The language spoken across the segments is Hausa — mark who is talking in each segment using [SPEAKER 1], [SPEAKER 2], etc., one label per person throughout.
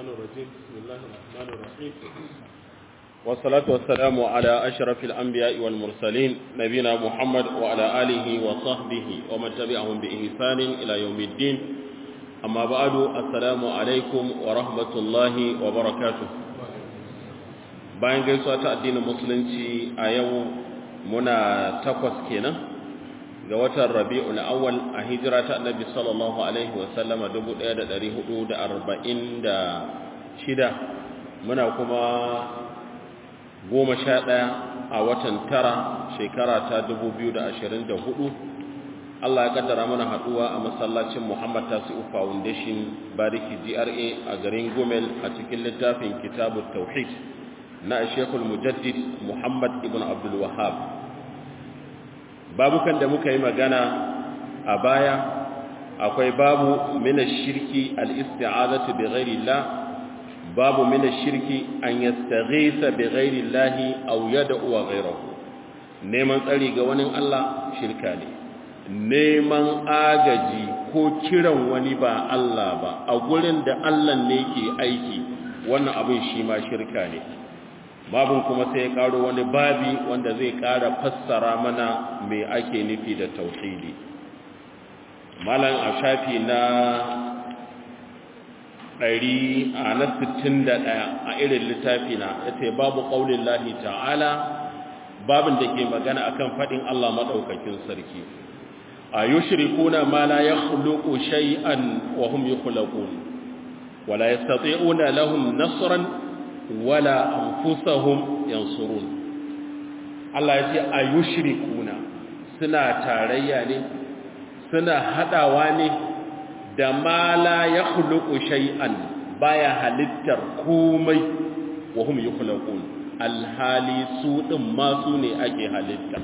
[SPEAKER 1] الشيطان الرجيم بسم الله الرحمن الرحيم والصلاة والسلام على أشرف الأنبياء والمرسلين نبينا محمد وعلى آله وصحبه ومن تبعهم بإحسان إلى يوم الدين أما بعد السلام عليكم ورحمة الله وبركاته bayan gaisuwa ta addinin musulunci a yau muna takwas kenan ga watan rabi'ul awwal a hijira ta annabi sallallahu alaihi wa sallama 1446 muna kuma goma sha ɗaya a watan tara shekara ta 2024 Allah ya kaddara mana haduwa a masallacin Muhammad Tasi'u Foundation Bariki GRA a garin Gomel a cikin littafin Kitabut Tauhid na Sheikhul Mujaddid Muhammad ibn Abdul Wahhab babukan da muka yi magana a baya akwai babu mina shirki al-isti'azatu bi ghairillah babu mina shirki an yastaghisa bi ghairillahi aw yad'u ghayrahu neman tsari ga wani Allah shirka ne neman agaji ko kiran wani ba Allah ba a gurin da Allah ne ke aiki wannan abin shi ma shirka ne babin kuma sai ya karo wani babi wanda zai kara fassara mana me ake nufi da tauhidi malam a shafi na 100 a na 61 a irin littafi na yace babu qaulin lahi ta'ala babin da ke magana akan fadin Allah madaukakin sarki ayushrikuna ma la yakhluqu shay'an wa hum yukhlaqun wala yastati'una lahum nasran wala anfusahum yansurun Allah ya ce ayushrikuna suna tarayya ne suna hadawa ne da ma la yakhluqu shay'an baya halittar komai wa hum yukhlaqun alhali su din ma su ne ake halitta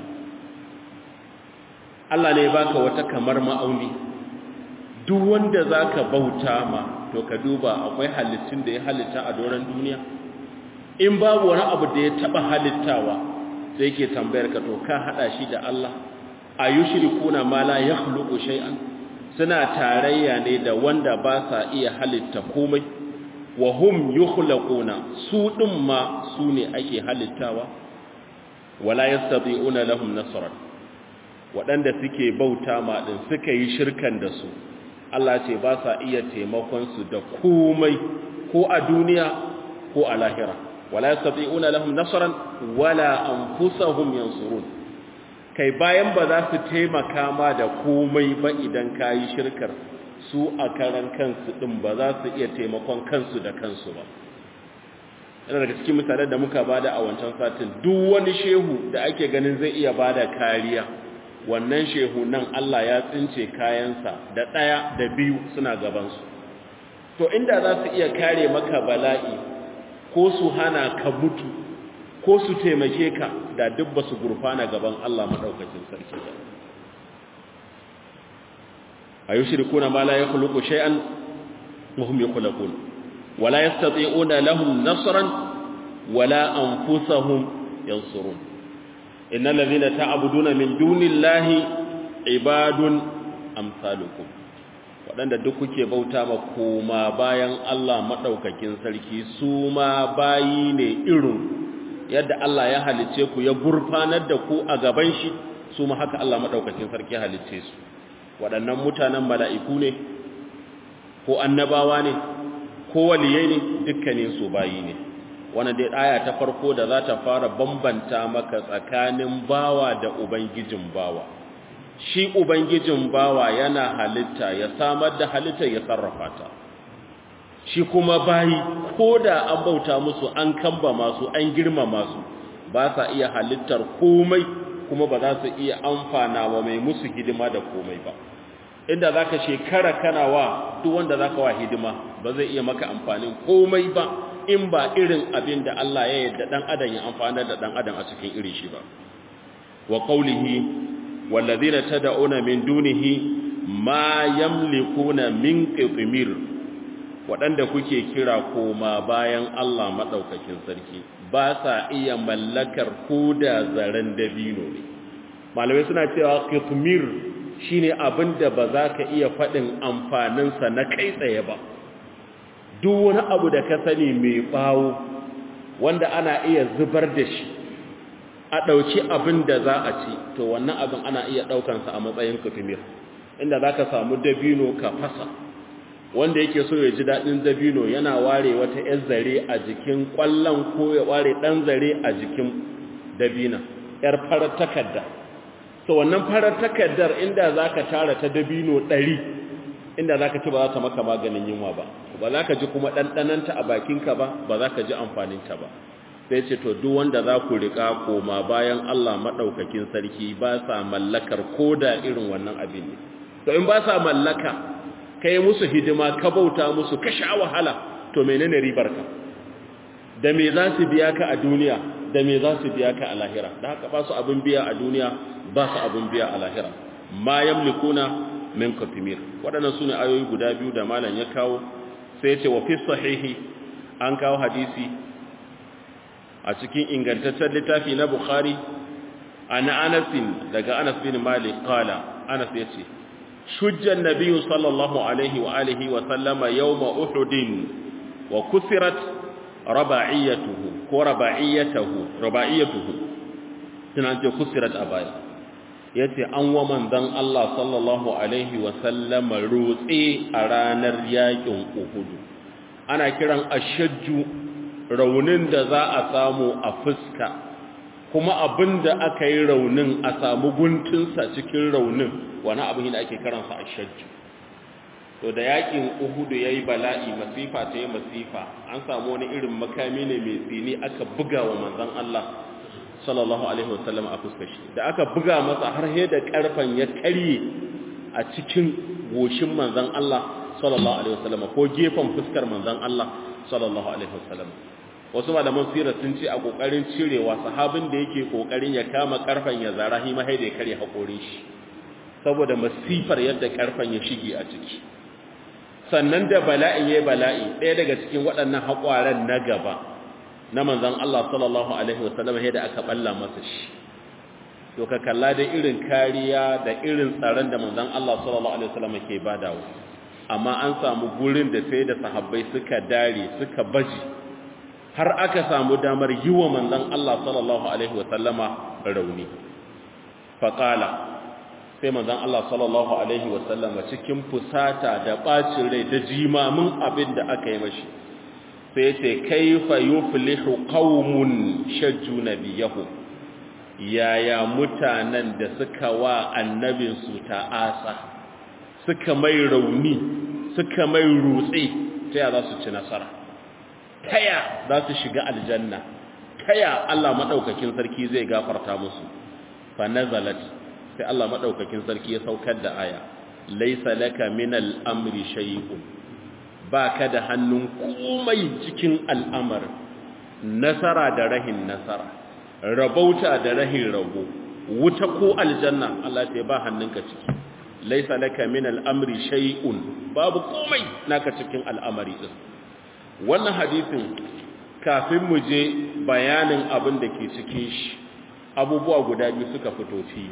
[SPEAKER 1] Allah ne baka wata kamar ma'auni duk wanda zaka bauta ma to ka duba akwai halittun da ya halitta a doron duniya in babu wani abu da ya taba halittawa sai ke tambayar ka to ka hada shi da Allah ayushrikuna ma la yakhluqu shay'an suna tarayya ne da wanda ba sa iya halitta komai wa hum yukhlaquna su din ma su ne ake halittawa wala yastati'una lahum nasran waɗanda suke bauta ma din suka yi shirkan da su Allah ce ba sa iya taimakon su da komai ko a duniya ko a lahira wala yastati'una lahum nasran wala anfusahum yansurun kai bayan ba za su taimaka ma da komai ba idan kayi shirkar su a karan kansu din ba za su iya taimakon kansu da kansu ba yana daga cikin misalan da muka bada a wancan satin duk wani shehu da ake ganin zai iya bada kariya wannan shehu nan Allah ya tsince kayansa da ɗaya da biyu suna gabansu to inda za su iya kare maka bala'i ko su hana ka mutu ko su taimake ka da duk ba su gurfana gaban Allah maɗaukacin sarki ba a yi shirkuna ma la ya kuluku shay'an muhim ya kulakun wala ya stati'una lahum nasran wala anfusahum yansurun innal ladhina ta'buduna min dunillahi ibadun amsalukum waɗanda duk kuke bauta ma koma bayan Allah maɗaukakin sarki su ma bayi ne irin yadda Allah ya halice ku ya gurfanar da ku a gaban shi su ma haka Allah maɗaukakin sarki ya halice su waɗannan mutanen mala'iku ne ko annabawa ne ko waliyai ne dukkanin su bayi ne wannan dai aya ta farko da za ta fara bambanta maka tsakanin bawa da ubangijin bawa shi ubangijin bawa yana halitta ya samar da halitta ya sarrafa ta shi kuma bayi ko da an bauta musu an kamba masu an girmama su ba sa iya halittar komai kuma ba za su iya amfana wa mai musu hidima da komai ba inda za ka shekara kana wa duk wanda za ka wa hidima ba zai iya maka amfanin komai ba in ba irin abin da Allah ya yadda ɗan adam ya amfana da ɗan adam a cikin irin shi ba wa qawlihi wallazina tad'una min dunihi ma yamlikuna min qitmir waɗanda kuke kira koma bayan Allah maɗaukakin sarki ba sa iya mallakar koda zaren dabino ne malamai suna cewa qitmir shine abin da ba za ka iya faɗin amfaninsa na kai tsaye ba duk wani abu da ka sani mai bawo wanda ana iya zubar da shi a ɗauki abin da za a ci to wannan abin ana iya ɗaukansa a matsayin kufimir inda za ka samu dabino ka fasa wanda yake so ya ji daɗin dabino yana ware wata ‘yar zare a jikin ƙwallon ko ya ware ɗan zare a jikin dabina ‘yar farar takarda so wannan farar takardar inda za ka tara ta dabino ɗari inda za ka ci ba za ta maka maganin yunwa ba ba za ka ji kuma ɗanɗananta a bakinka ba ba za ka ji amfaninta ba sai ce to duk wanda za ku riƙa koma bayan Allah maɗaukakin sarki ba sa mallakar ko da irin wannan abin ne to in ba sa mallaka ka yi musu hidima ka bauta musu ka sha wahala to menene ribar ka da me za su biya ka a duniya da me za su biya ka a lahira da haka ba su abin biya a duniya ba su abin biya a lahira ma yamlikuna min kafimir waɗannan su ne ayoyi guda biyu da malam ya kawo sai ce wa fi sahihi an kawo hadisi a cikin ingantaccen littafi na bukhari ana anasin daga anas bin malik qala anas yace shujjan nabiyyu sallallahu alaihi wa alihi wa sallama yawma uhudin wa kusirat raba'iyatuhu ko raba'iyatuhu raba'iyatuhu tunan ce kusirat abaya yace an wa manzon Allah sallallahu alaihi wa sallama rutse a ranar yakin Uhud ana kiran ashajju raunin da za a samu a fuska kuma abinda aka yi raunin a samu guntunsa cikin raunin wani abin da ake karansa ashajju to da yakin Uhud yayi bala'i masifa ta yi masifa an samu wani irin makami ne mai tsini aka buga wa manzon Allah sallallahu alaihi wasallam a fuskar shi da aka buga masa har he da karfan ya karye a cikin goshin manzon Allah sallallahu alaihi wasallam ko gefen fuskar manzon Allah sallallahu alaihi wasallam wasu malaman sirar sun ce a kokarin cirewa sahabin da yake kokarin ya kama karfan ya zara hi mahai da ya kare hakorin shi saboda masifar yadda karfan ya shige a ciki sannan da bala'in yayi bala'i ɗaya daga cikin waɗannan haƙwaran na gaba na manzan Allah sallallahu Alaihi wasallam yadda aka balla masa shi to ka kalla da irin kariya da irin tsaron da manzan Allah sallallahu Alaihi wasallam ke badawa amma an samu gurin da sai da sahabbai suka dare suka baji har aka samu damar yi wa manzan Allah sallallahu Alaihi wasallama rauni faƙala sai manzan Allah sallallahu Alaihi wasallama cikin fusata da ɓacin rai da jimamin abin da aka yi mashi sai ce kaifa yuflihu qaumun shajju nabiyahu yaya mutanen da suka wa annabin su ta'asa suka mai rauni suka mai rutse taya za su ci nasara taya za su shiga aljanna taya Allah madaukakin sarki zai gafarta musu fa nazalat sai Allah madaukakin sarki ya saukar da aya laysa laka minal amri shay'un ba ka da hannun komai cikin al'amar nasara da rahin nasara rabauta da rahin rabo wuta ko aljanna Allah ta ba hannunka ciki laisa laka min al'amri shay'un babu komai naka cikin al'amari din wannan hadisin kafin mu je bayanin abin da ke cikin shi abubuwa guda biyu suka fito fili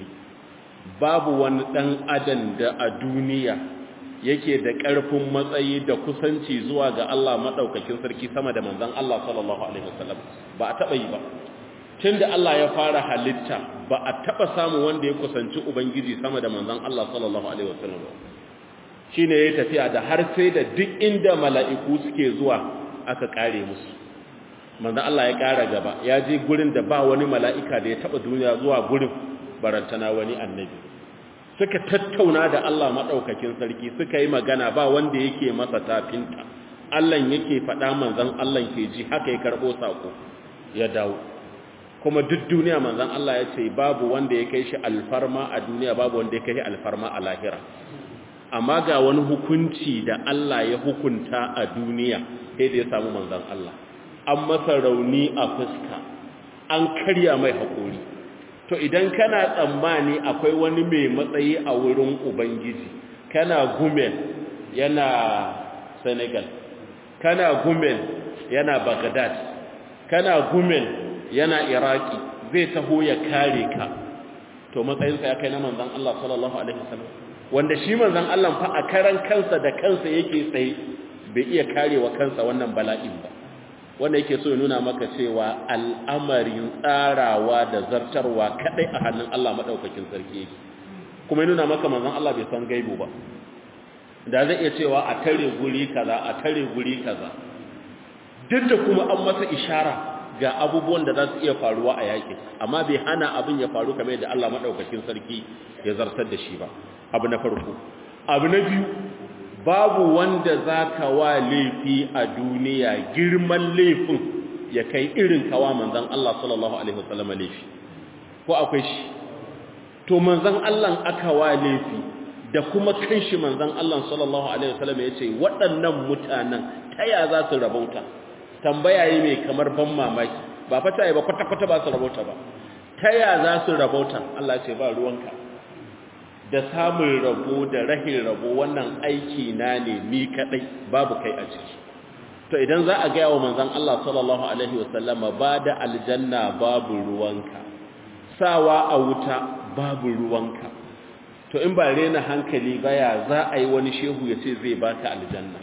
[SPEAKER 1] babu wani dan adam da a duniya yake da ƙarfin matsayi da kusanci zuwa ga Allah maɗaukakin sarki sama da manzan Allah sallallahu Alaihi wasallam ba a taɓa yi ba tun da Allah ya fara halitta ba a taɓa samun wanda ya kusanci Ubangiji sama da manzan Allah sallallahu Alaihi wasallam ba shi ne ya tafiya da har sai da duk inda mala'iku suke zuwa aka ƙare musu manzan Allah ya ƙara gaba ya je gurin da ba wani mala'ika da ya taɓa duniya zuwa gurin barantana wani annabi suka tattauna da Allah maɗaukakin sarki suka yi magana ba wanda yake masa tafinta Allah yake faɗa manzan Allah ke ji haka ya karɓo saƙo ya dawo kuma duk duniya manzan Allah ya ce babu wanda ya kai shi alfarma a duniya babu wanda ya kai shi alfarma a lahira amma ga wani hukunci da Allah ya hukunta a duniya sai da ya samu manzan Allah an masa rauni a fuska an karya mai haƙori to idan kana tsammani akwai wani mai matsayi a wurin ubangiji kana gumel yana senegal kana gumel yana baghdad kana gumel yana iraki zai taho ya kare ka to matsayinsa ya kai na manzan Allah sallallahu alaihi wasallam wanda shi manzan Allah fa a karan kansa da kansa yake tsaye bai iya karewa kansa wannan bala'in ba wanda yake so ya nuna maka cewa al'amarin tsarawa da zartarwa kadai a hannun Allah madaukakin sarki yake kuma ya nuna maka manzon Allah bai san gaibu ba da zai iya cewa a tare guri kaza a tare guri kaza duk da kuma an masa ishara ga abubuwan da za su iya faruwa a yaƙi amma bai hana abin ya faru kamar yadda Allah madaukakin sarki ya zartar da shi ba abu na farko abu na biyu babu wanda zaka wa laifi a duniya girman laifin ya kai irin kawa manzon Allah sallallahu alaihi wasallam laifi ko akwai shi to manzon Allah aka wa laifi da kuma kanshi manzon Allah sallallahu alaihi wasallam yace waɗannan mutanen taya za su rabauta tambaya yi mai kamar ban mamaki ba fata yi ba kwata-kwata ba su rabauta ba taya za su rabauta Allah ce ba ruwanka da samun rabo da rahin rabo wannan aiki na ne ni kadai babu kai a ciki to idan za a gaya wa manzon Allah sallallahu alaihi wasallama ba da aljanna babu ruwanka sawa a wuta babu ruwanka to in ba rena hankali ba ya za a yi wani shehu ya ce zai baka aljanna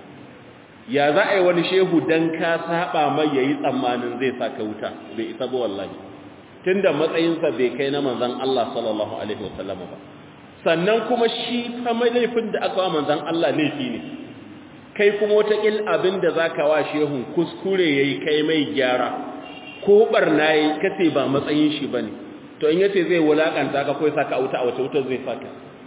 [SPEAKER 1] ya za a yi wani shehu dan ka saba mai yayi tsammanin zai saka wuta bai isa ba wallahi tunda matsayinsa bai kai na manzon Allah sallallahu alaihi wasallama ba sannan kuma shi fa mai laifin da aka wa manzon Allah laifi ne kai kuma wata kil abin da zaka wa shehun kuskure yayi kai mai gyara ko barna yayi kace ba matsayin shi bane to in yace zai wulakanta ka ko saka wuta a wata wuta zai saka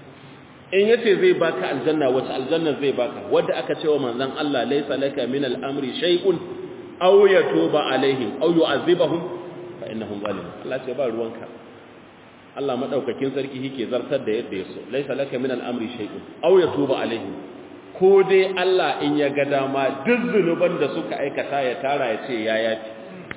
[SPEAKER 1] in yace zai baka aljanna wata aljanna zai baka wanda aka ce wa manzon Allah laysa laka min al-amri shay'un aw yatuba alaihim aw yu'adhibahum fa innahum zalimun Allah ce ba ruwanka Allah madaukakin sarki yake zartar da yadda yaso laysa laka min al-amri shay'un aw yatuba alaihim ko dai Allah in ya ga dama duk zunuban da suka aikata ya tara ya ce ya yafi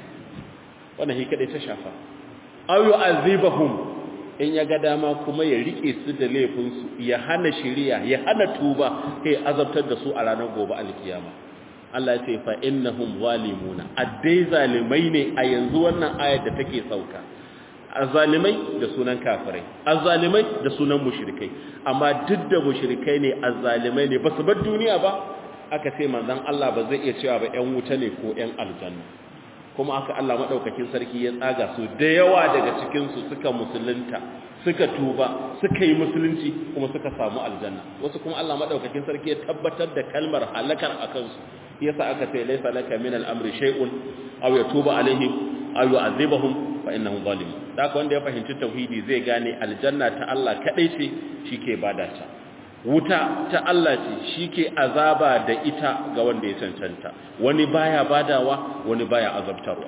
[SPEAKER 1] wannan shi kadai ta shafa aw yu'adhibahum in ya ga dama kuma ya rike su da laifinsu ya hana shiriya ya hana tuba kai azabtar da su a ranar gobe alkiyama Allah ya ce fa innahum zalimuna addai zalimai ne a yanzu wannan ayar da take sauka azzalimai da sunan kafirai azzalimai da sunan mushrikai amma duk da mushrikai ne azzalimai ne basu bar duniya ba aka ce manzon Allah ba zai iya cewa ba ƴan wuta ne ko ƴan aljanna kuma aka Allah madaukakin sarki ya tsaga su da yawa daga cikin su suka musulunta suka tuba suka yi musulunci kuma suka samu aljanna wasu kuma Allah madaukakin sarki ya tabbatar da kalmar halakar akan su yasa aka ce laysa laka min al-amri shay'un aw yatuba alaihim aw yu'adhibuhum fa innahum zalimun haka wanda ya fahimci tauhidi zai gane aljanna ta Allah kadai ce shike bada ta wuta ta Allah ce shike azaba da ita ga wanda ya cancanta wani baya badawa wani baya azabtarwa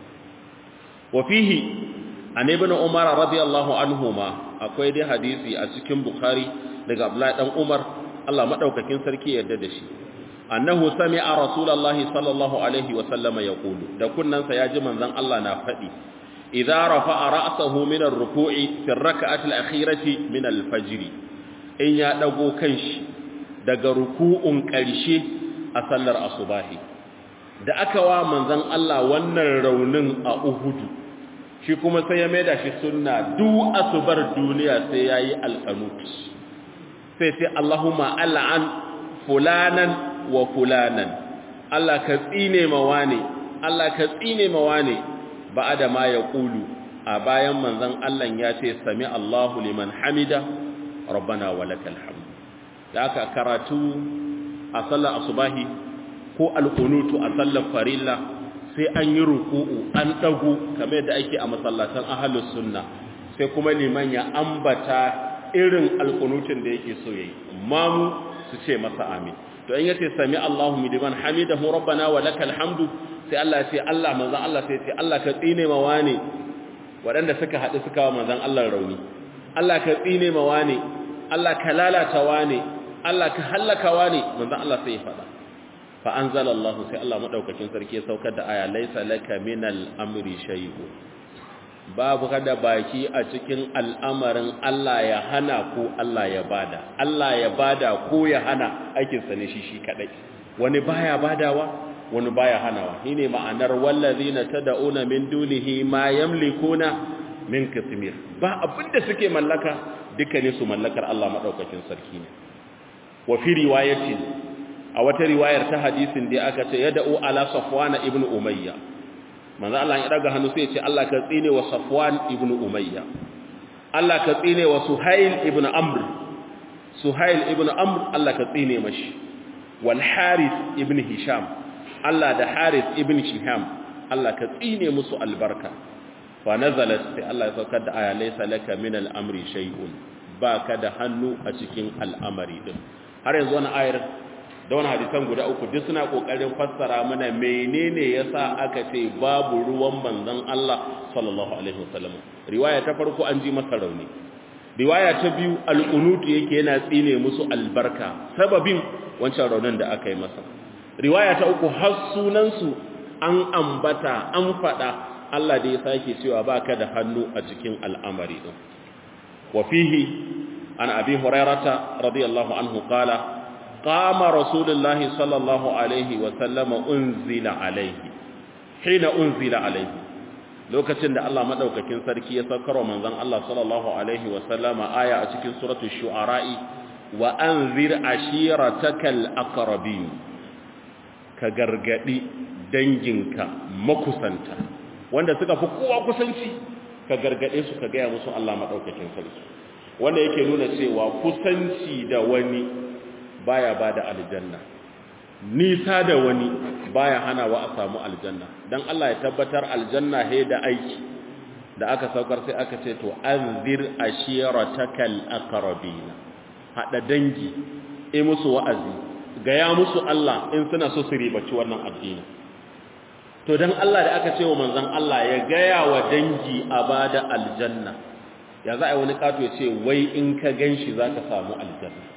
[SPEAKER 1] wa fihi an ibn umar radiyallahu anhuma akwai dai hadisi a cikin bukhari daga abdullahi dan umar Allah madaukakin sarki yarda da shi annahu sami'a rasulullahi sallallahu alaihi wa sallama yaqulu da kunnansa yaji manzon Allah na fadi idza rafa'a ra'sahu min ar-ruku'i fi ar-rak'ati al-akhirati min al-fajr in ya dago kanshi daga ruku'un karshe a sallar asubahi da aka wa manzon Allah wannan raunin a Uhudu shi kuma sai ya maida shi sunna du asubar duniya sai yayi al-qanut sai sai Allahumma al'an fulanan wa fulanan Allah ka tsine mawa ne Allah ka tsine mawa ne ba'ada ma ya kulu a bayan manzon Allah ya ce sami Allahu liman hamida rabbana walakal hamd da aka karatu a sallar asubahi ko alqunutu a sallar farilla sai an yi ruku'u an dagu kamar yadda ake a masallatan ahlus sunna sai kuma liman ya ambata irin alqunutun da yake so yayi mamu su ce masa amin to in yace sami Allahu liman hamidahu rabbana wa lakal hamdu sai Allah ya ce Allah manzon Allah sai ya ce Allah ka tsine ma wani waɗanda suka haɗu suka wa manzon Allah rauni Allah ka tsine ma wani Allah ka lalata wani Allah ka halaka wani manzon Allah sai ya faɗa fa anzala Allah sai Allah madaukakin sarki ya saukar da aya laysa laka minal amri shay'un babu kada baki a cikin al'amarin Allah ya hana ko Allah ya bada Allah ya bada ko ya hana aikinsa ne shi shi kadai wani baya badawa wani baya hanawa shine ma'anar wallazina tad'una min dunihi ma yamlikuna min kasmir ba abinda suke mallaka duka ne su mallakar Allah madaukakin sarki ne wa fi riwayatin a wata riwayar ta hadisin da aka ce yad'u ala safwan ibn umayya manzo Allah ya daga hannu sai ya ce Allah ka tsine wa safwan ibn umayya Allah ka tsine wa suhail ibn amr suhail ibn amr Allah ka tsine mashi wal harith ibn hisham Allah da harith ibn shiham Allah ka tsine musu albarka fa nazalat sai Allah ya saukar da aya laysa laka min al-amri shay'un baka da hannu a cikin al'amari din har yanzu wannan ayar da wannan hadisan guda uku duk suna kokarin fassara mana menene yasa aka ce babu ruwan manzon Allah sallallahu alaihi wasallam riwaya ta farko an ji masa rauni riwaya ta biyu al-qunut yake yana tsine musu albarka sababin wancan raunin da aka yi masa riwaya ta uku har sunan su an ambata an fada Allah da ya sake cewa baka da hannu a cikin al'amari din wa fihi an abi hurairata radiyallahu anhu qala qama rasulullahi sallallahu alaihi wa sallama unzila alaihi hina unzila alaihi lokacin da Allah madaukakin sarki ya saukar manzon Allah sallallahu alaihi wa sallama aya a cikin suratul shu'ara'i wa anzir ashiratakal aqrabin ka gargadi danginka makusanta wanda suka fi kowa kusanci ka gargade su ka gaya musu Allah madaukakin sarki wanda yake nuna cewa kusanci da wani baya bada aljanna nisa da wani baya hanawa a samu aljanna dan Allah ya tabbatar aljanna he da aiki da aka saukar sai aka ce to anzir ashiratakal aqrabina hada dangi e musu wa'azi gaya musu Allah in suna so su ribaci wannan addini to dan Allah da aka ce wa manzon Allah ya gaya wa dangi a bada aljanna ya za a yi wani kato ya ce wai in ka ganshi za ka samu aljanna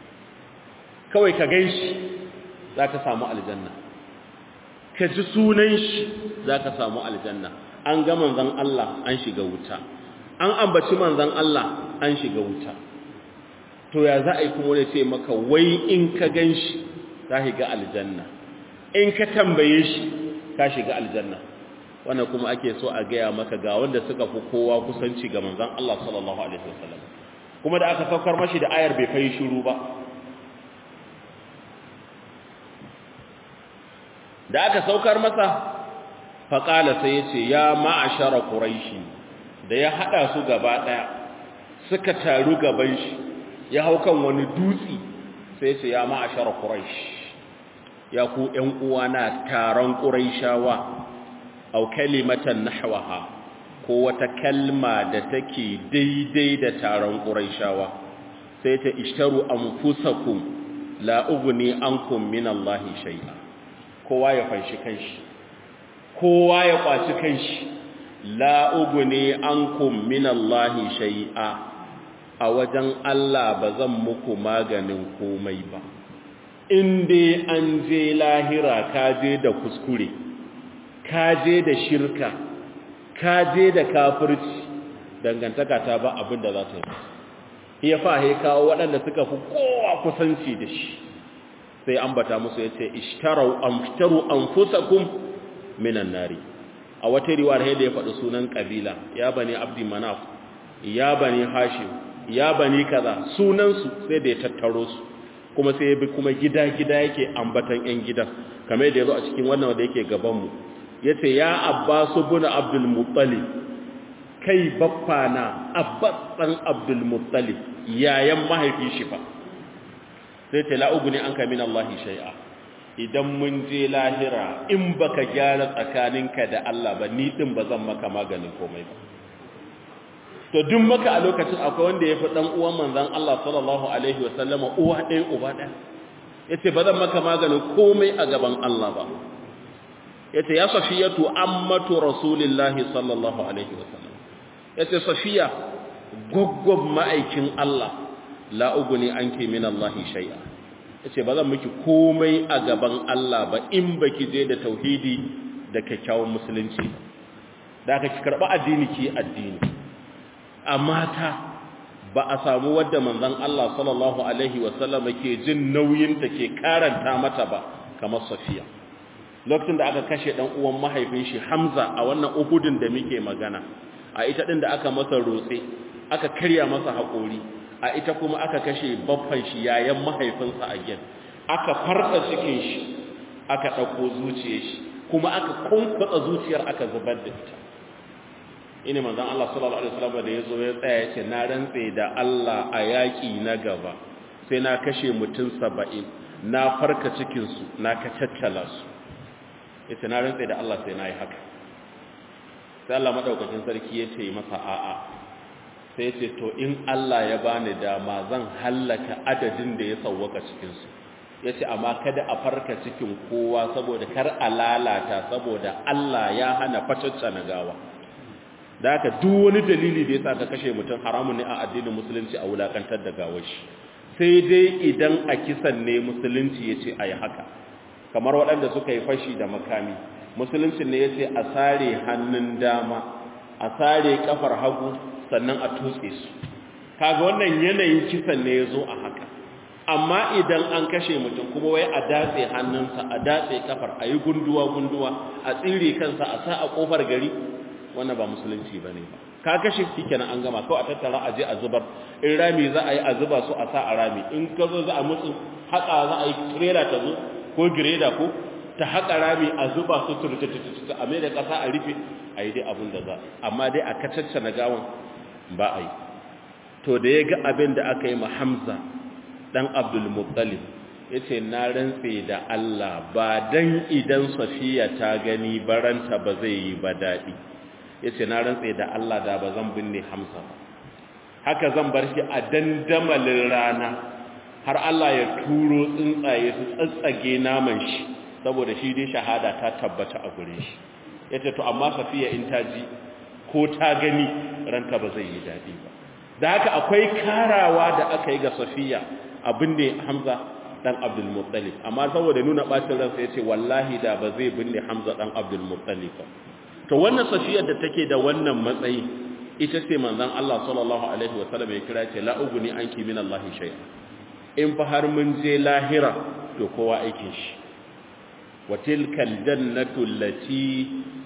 [SPEAKER 1] kawai ka ganshi za ka samu aljanna ka ji sunan shi za ka samu aljanna an ga manzon Allah an shiga wuta an ambaci manzon Allah an shiga wuta to ya za a yi kuma wani ce maka wai in ka ganshi za ka ga aljanna in ka tambaye shi ka shiga aljanna wannan kuma ake so a gaya maka ga wanda suka fi kowa kusanci ga manzon Allah sallallahu alaihi wasallam kuma da aka saukar mashi da ayar bai kai shiru ba da aka saukar masa faqala sai yace ya ma'ashara quraishi da ya hada su gaba daya suka taru gaban shi ya hau kan wani dutsi sai yace ya ma'ashara quraishi ya ku ƴan uwana taron quraishawa au kalimatan nahwaha ko wata kalma da take daidai da taron quraishawa sai ta ishtaru anfusakum la ughni ankum min Allah shay'a kowa ya fanshi kanshi kowa ya kwaci kanshi la ughni ankum min Allah shay'a a wajen Allah bazan muku maganin komai ba in dai an je lahira ka je da kuskure ka je da shirka ka je da kafirci dangantaka ta ba abin da za ta yi ya fa he kawo waɗanda suka fi kowa kusanci da shi sai ambata musu ya ce ishtarau amftaru anfusakum minan nari a wata riwayar da ya faɗi sunan kabila ya bani abdi manaf ya bani hashim ya bani kaza sunansu sai da ya tattaro su kuma sai ya bi kuma gida-gida yake ambatan 'yan gidan kamar yadda ya zo a cikin wannan wanda yake gabanmu ya ce ya abbasu buna abdulmuttali kai baffa na abbas ɗan abdulmuttali yayan mahaifi shi fa sai ce la'ugu ne an kamin Allahi shai'a idan mun je lahira in baka gyara tsakaninka da Allah ba ni ɗin ba zan maka maganin komai ba to duk maka a lokacin akwai wanda ya fi ɗan uwan manzan Allah sallallahu alaihi wasallama uwa ɗaya uba ɗaya ya ce ba zan maka maganin komai a gaban Allah ba yace ya safiyatu ammatu rasulillahi sallallahu alaihi wasallam yace safiya goggob ma'aikin Allah la uguni anki min Allah shay'a yace ba zan miki komai a gaban Allah ba in baki je da tauhidi da kyakkyawan musulunci da ka ki karba addini ki addini amma ta ba a samu wadda manzon Allah sallallahu alaihi wasallam ke jin nauyin ta ke karanta mata ba kamar safiya lokacin da aka kashe dan uwan mahaifin shi Hamza a wannan Uhudin da muke magana a ita din da aka masa rotse aka karya masa hakori a ita kuma aka kashe baffan shi yayan mahaifinsa a gen aka farka cikin shi aka ɗauko zuciyar shi kuma aka kunkwatsa zuciyar aka zubar da ita ina manzon Allah sallallahu alaihi wasallam da yazo ya tsaya yace na rantse da Allah a yaki na gaba sai na kashe mutum 70 na farka cikin su na kacaccala su yace na rantse da Allah sai na yi haka sai Allah madaukakin sarki yace masa a'a sai yace to in Allah ya bani dama zan hallaka adadin da ya sawwaka cikin su yace amma kada a farka cikin kowa saboda kar a lalata saboda Allah ya hana fatacca na gawa da haka duk wani dalili da yasa ka kashe mutum haramun ne a addinin musulunci a wulakantar da gawar shi sai dai idan a kisan ne musulunci yace ayi haka kamar waɗanda suka yi fashi da makami musulunci ne yace a sare hannun dama a sare kafar hagu sannan a tutse su kaga wannan yanayin kisan ne yazo a haka amma idan an kashe mutum kuma wai a datse hannunsa a datse kafar a yi gunduwa-gunduwa a tsire kansa a sa a kofar gari wannan ba musulunci ba ne ba ka kashe shi kenan an gama kawai a tattara a je a zubar in rami za a yi a zuba su a sa a rami in ka zo za a mutu haƙa za a yi trailer ta zo ko gireda ko ta haƙa rami a zuba su turtutututu a mai da ƙasa a rufe a yi dai abin da za amma dai a kacacce na gawan ba a yi to da ya ga abin da aka yi ma hamza dan abdulmuttalib ya ce na rantse da Allah ba dan idan safiya ta gani baranta ba zai yi ba daɗi ya ce na rantse da Allah da ba zan binne hamza ba haka zan bar shi a dandamalin rana har Allah ya turo tsuntsaye su tsatsage naman shi saboda shi dai shahada ta tabbata a gure shi ya ce to amma safiya in ta ji ko ta gani ranta ba zai yi daɗi ba da haka akwai karawa da aka yi ga safiya abin ne hamza dan abdul muttalib amma saboda nuna bacin ransa yace wallahi da ba zai binne hamza dan abdul muttalib to wannan safiyar da take da wannan matsayi ita ce manzon Allah sallallahu alaihi wa sallam ya kira ce la uguni anki min Allah shay'a in fa har mun je lahira to kowa aikin shi wa tilkal jannatu allati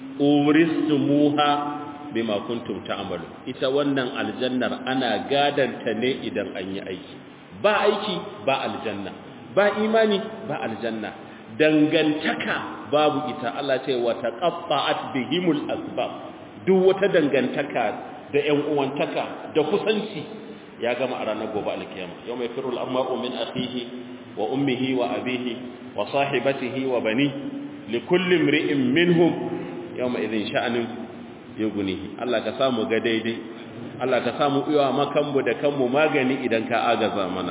[SPEAKER 1] uristumuha bima kuntum ta'malu ita wannan aljannar ana gadanta ne idan an yi aiki ba aiki ba aljanna ba imani ba aljanna dangantaka babu ita Allah ce wa taqatta'at bihimul asbab duk wata dangantaka da ƴan uwantaka da kusanci ya gama a ranar gobe alkiyama yawma yafiru al-amru min akhihi wa ummihi wa abihi wa sahibatihi wa bani likulli imri'in minhum yawma idhin sha'anun yughnihi Allah ka samu ga daidai Allah ka samu iya makanmu da kanmu magani idan ka agaza mana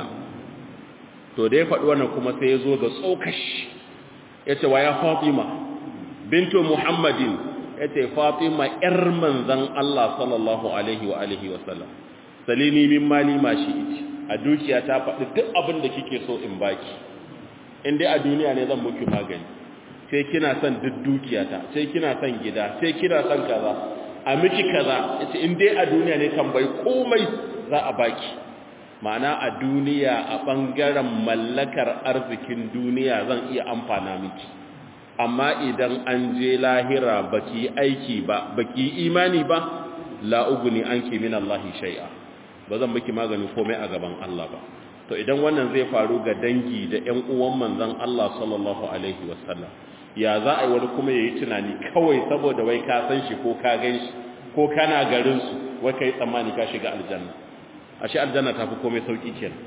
[SPEAKER 1] to da ya faɗi wannan kuma sai ya zo ga tsokashi ya ce wa ya fatima bintu muhammadin ya ce fatima ‘yar manzan Allah sallallahu alaihi wa alihi wasallam salini min mali ma shi iti a dukiya ta faɗi duk abin da kike so in baki in dai a duniya ne zan muki magani sai kina son duk dukiyata sai kina son gida sai kina son kaza a miki kaza yace in dai a duniya ne tambayi komai za a baki ma'ana a duniya a bangaren mallakar arzikin duniya zan iya amfana miki amma idan an je lahira baki aiki ba baki imani ba la uguni anki min Allah shay'a ba zan miki magani komai a gaban Allah ba to idan wannan zai faru ga dangi da ƴan uwan manzon Allah sallallahu alaihi wasallam ya za a yi wani kuma ya yi tunani kawai saboda wai ka san shi ko ka gan shi ko kana garinsu wai ka yi tsammani ka shiga aljanna a shi aljanna ta fi komai sauƙi kenan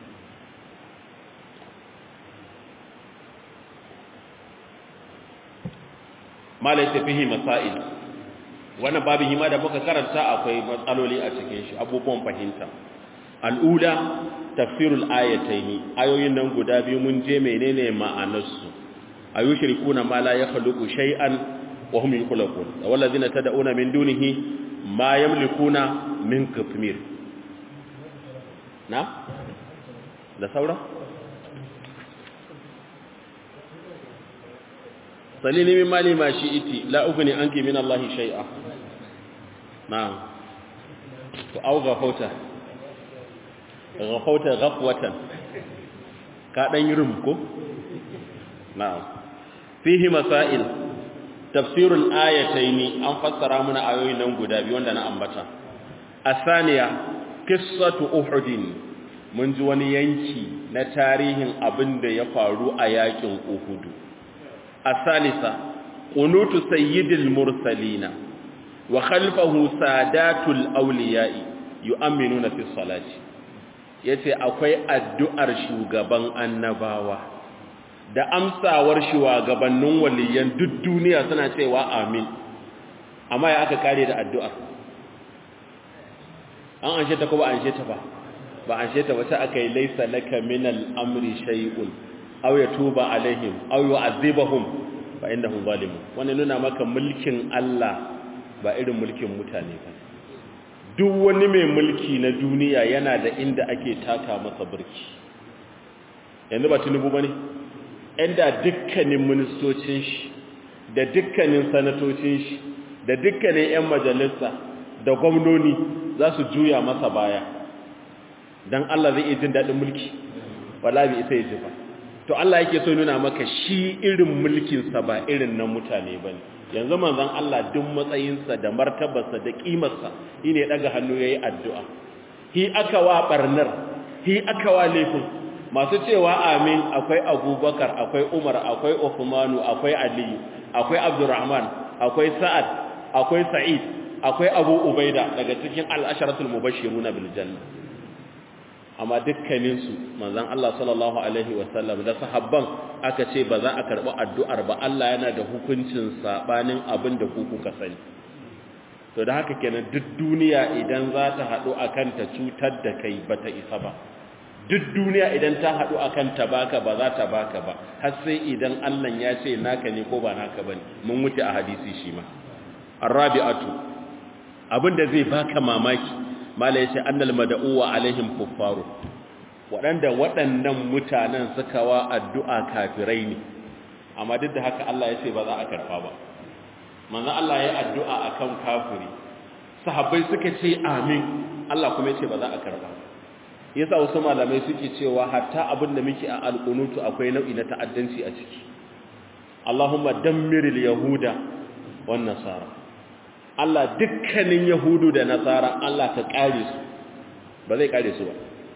[SPEAKER 1] malai tafihi masail wannan babin hima da muka karanta akwai matsaloli a cikin shi abubuwan fahimta al'ula tafsirul ayataini ayoyin nan guda biyu mun je menene ma'anarsu ayushrikuna ma la yakhluqu shay'an wa hum yakhluqun walladhina tad'una min dunihi ma yamlikuna min qitmir na da saura salini min mali ma shi'iti la ugni anki min Allah shay'a na'am to au gafauta gafauta ghafwatan ka dan yi rum ko na'am fihi masail tafsirul ayataini an fassara mana ayoyin nan guda biyu wanda na ambata asaniya qissatu uhud mun ji wani yanki na tarihin abin da ya faru a yakin uhudu a salisa ƙunutu sayyidil mursalina wa khalfahu sadatul auliya'i yu'minuna fi salati yace akwai addu'ar shugaban annabawa da amsawar shugabannin waliyan duk duniya suna cewa amin amma ya aka kare da addu'ar an anshe ta ko ba anshe ta ba ba anshe ta ba ta aka yi laisa laka min al-amri shay'un aw yatuba alaihim aw yu'adhibahum fa innahum zalimun wannan nuna maka mulkin Allah ba irin mulkin mutane ba duk wani mai mulki na duniya yana da inda ake taka masa birki yanzu ba tunubu bane inda dukkanin ministocin shi da dukkanin sanatocin shi da dukkanin 'yan majalisa da gwamnoni za su juya masa baya don Allah zai iya jin daɗin mulki wala bi isa ya ji ba to Allah yake so nuna maka shi irin mulkinsa ba irin na mutane ba ne yanzu manzon Allah duk matsayinsa da martabarsa da ƙimarsa shi ne ɗaga hannu ya yi addu'a hi aka wa ɓarnar hi aka wa laifin masu cewa amin akwai abubakar akwai umar akwai Uthmanu akwai aliyu akwai abdurrahman akwai sa'ad akwai sa'id akwai abu ubaida daga cikin al'asharatul mubashiruna bil janna amma dukkaninsu manzon Allah sallallahu alaihi wasallam da sahabban aka ce ba za a karɓi addu'ar ba Allah yana da hukuncin sabanin abin da ku kuka sani to da haka kenan duk duniya idan za ta haɗu akan ta cutar da kai ba ta isa ba duk duniya idan ta haɗu akan ta baka ba za ta baka ba har sai idan Allah ya ce naka ne ko ba naka bane mun wuce a hadisi shi ma arabi'atu abinda zai baka mamaki mala yace annal mad'u wa alaihim kuffaru waɗanda waɗannan mutanen suka wa addu'a kafirai ne amma duk da haka Allah ya ce ba za a karfa ba manzo Allah ya addu'a akan kafiri sahabbai suka ce amin Allah kuma ya ce ba za a karfa yasa wasu malamai suke cewa hatta abin da muke a alqunutu akwai nau'i na ta'addanci a ciki Allahumma dammiril yahuda wan nasara Allah dukkanin yahudu da nasara Allah ka kare su ba zai kare su ba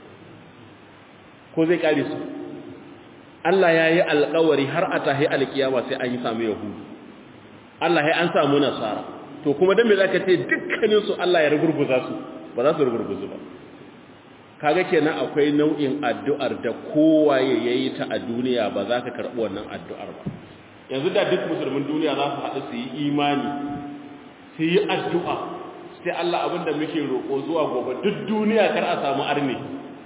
[SPEAKER 1] ko zai kare su Allah ya yi alkawari har a tahi alkiyama sai an yi samu yahudu Allah ya an samu nasara to kuma dan me zaka ce dukkanin su Allah ya rugurguza su ba za su rugurguzu ba kaga kenan akwai nau'in addu'ar da kowaye yayi ta a duniya ba za ka karbi wannan addu'ar ba yanzu da duk musulmin duniya za su haɗu su yi imani su yi addu'a sai Allah abinda muke roƙo zuwa gobe duk duniya kar a samu arni